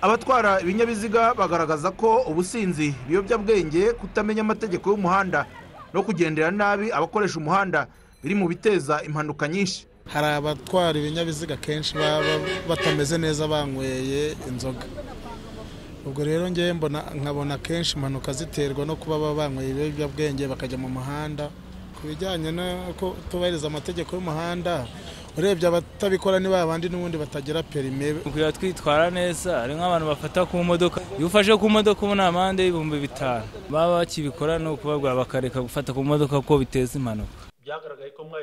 abatwara ibinyabiziga bagaragaza ko ubusinzi ibiyobyabwenge kutamenya amategeko y'umuhanda no kugendera nabi abakoresha umuhanda biri mu biteza impanuka nyinshi hari abatwara ibinyabiziga kenshi baba batameze neza banyweye inzoga ubwo rero ngewe mbona nkabona kenshi impanuka ziterwa no kuba baba banyweye ibiyobyabwenge bakajya mu muhanda ku bijyanye n'uko tubahiriza amategeko y'umuhanda urebye abatabikora ni ba bandi n'ubundi batagira perime kugira twitwara neza hari nk'abantu bafata ku modoka iyo ufashe ku modoka uba amande y'ibihumbi bitanu baba bakibikora ni ukubabwira bakareka gufata ku modoka kuko biteza impanuka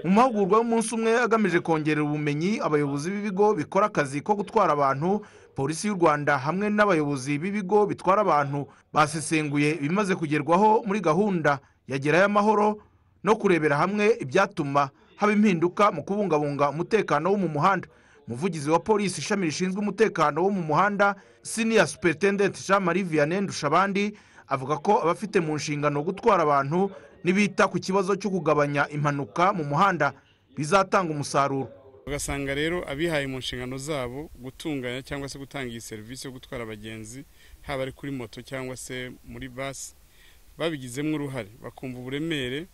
mu mahugurwa y'umunsi umwe agamije kongerera ubumenyi abayobozi b'ibigo bikora akazi ko gutwara abantu polisi y'u rwanda hamwe n'abayobozi b'ibigo bitwara abantu basesenguye ibimaze kugerwaho muri gahunda yagerayo amahoro no kurebera hamwe ibyatuma haba impinduka mu kubungabunga umutekano wo mu muhanda umuvugizi wa polisi ishami rishinzwe umutekano wo mu muhanda siniya superitendenti jean marie vianney ndushabandi avuga ko abafite mu nshingano gutwara abantu n'ibita ku kibazo cyo kugabanya impanuka mu muhanda bizatanga umusaruro ugasanga rero abihaye mu nshingano zabo gutunganya cyangwa se gutanga iyi serivisi yo gutwara abagenzi haba ari kuri moto cyangwa se muri basi babigizemo uruhare bakumva uburemere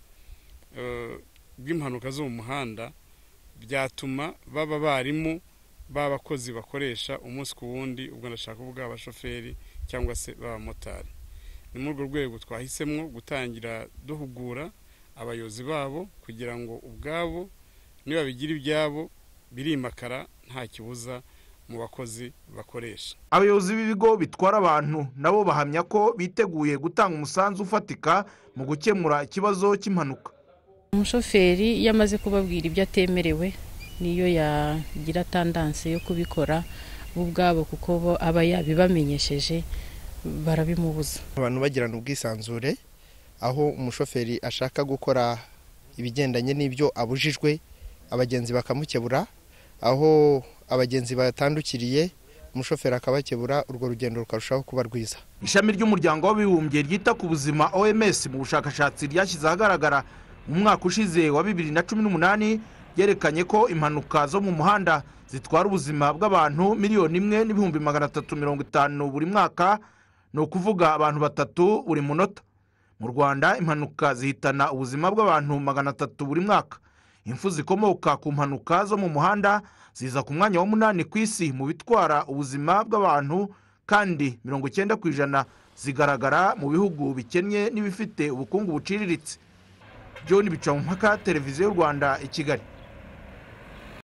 bw'impanuka zo mu muhanda byatuma baba abarimu b'abakozi bakoresha umunsi ku wundi ubwo ndashaka kuvuga abashoferi cyangwa se b'abamotari ni muri urwo rwego twahisemo gutangira duhugura abayobozi babo kugira ngo ubwabo nibabigira ibyabo birimakara nta kibuza mu bakozi bakoresha abayobozi b'ibigo bitwara abantu nabo bahamya ko biteguye gutanga umusanzu ufatika mu gukemura ikibazo cy'impanuka umushoferi iyo amaze kubabwira ibyo atemerewe niyo yagira tandanse yo kubikora bo ubwabo kuko bo aba yabibamenyesheje barabimubuza abantu bagirana ubwisanzure aho umushoferi ashaka gukora ibigendanye n'ibyo abujijwe abagenzi bakamukebura aho abagenzi batandukiriye umushoferi akabakebura urwo rugendo rukarushaho kuba rwiza ishami ry'umuryango w'abibumbye ryita ku buzima oms mu bushakashatsi ryashyize ahagaragara mu mwaka ushize wa bibiri na cumi n'umunani ryerekanye ko impanuka zo mu muhanda zitwara ubuzima bw'abantu miliyoni imwe n'ibihumbi magana atatu mirongo itanu buri mwaka ni ukuvuga abantu batatu buri munota mu rwanda impanuka zihitana ubuzima bw'abantu magana atatu buri mwaka impfu zikomoka ku mpanuka zo mu muhanda ziza ku mwanya wa munani ku isi mu bitwara ubuzima bw'abantu kandi mirongo icyenda ku ijana zigaragara mu bihugu bikennye n'ibifite ubukungu buciriritse john bicamumpaka televiziyo y'u rwanda i kigali